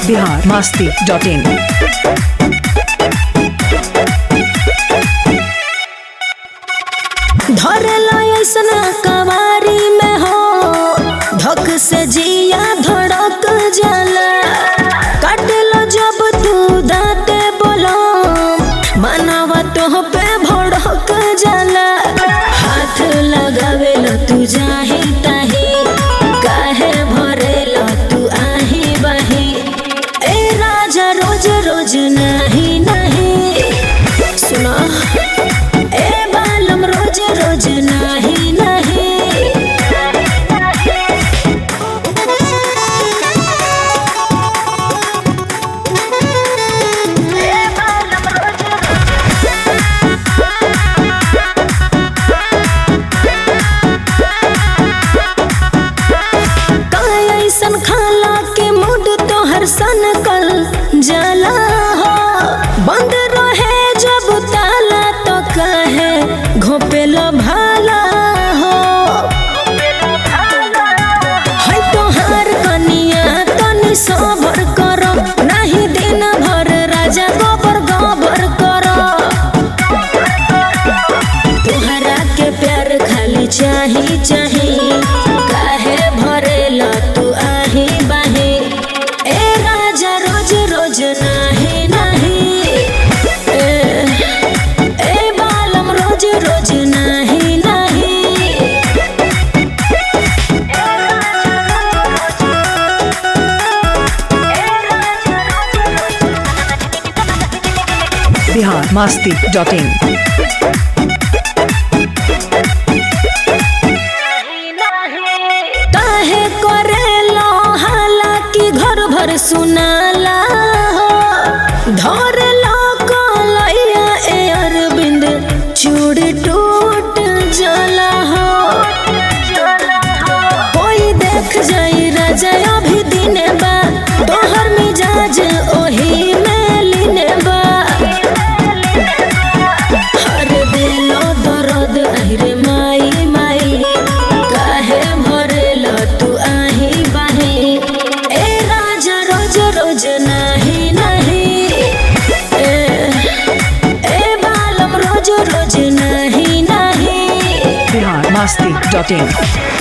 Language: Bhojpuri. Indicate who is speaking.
Speaker 1: बिहार मस्ती डॉट इन
Speaker 2: धरेला ऐसन कवारी में हो धक से जिया धड़क जाला काटेलो जब तू दाते बोलो मनवा तो पे भड़क जाला हाथ लगावेलो तू जाही ताही काहे भरेलो तू आही बाही ए राजा रोज रोज नहीं नहीं सुना ए बालम रोज रोज नाही नाही काय ऐसन खाला के मूड तोहर सन कल जाला हो बंद रहे जब ताला तो कहे घोपेलो भाला हो है तोहार कनिया तनी सबर करो नहीं दिन भर राजा गोबर गोबर करो तोहरा के प्यार खाली चाही चाही काहे भरेला तू आही बाही ए राजा रोज रोज नाही नाही ए, ए बालम रोज रोज नाही नाही
Speaker 1: बिहार मस्ती डॉट इन
Speaker 2: काहे करेलो हालांकि घर भर सुनाला हो धरलो कलैया ए अरविंद चूड़ टूट जाला हो कोई देख जाई राजा अभी दिने बा तोहर मिजाज ओही में लीने बा हर दिलो दर्द अहिरे माई माई काहे भरेलो तू आही बाही ए राजा रोज रोज नाही नाही ए, ए बालम रोज रोज नाही नाही
Speaker 1: बिहार मस्ती डॉट इन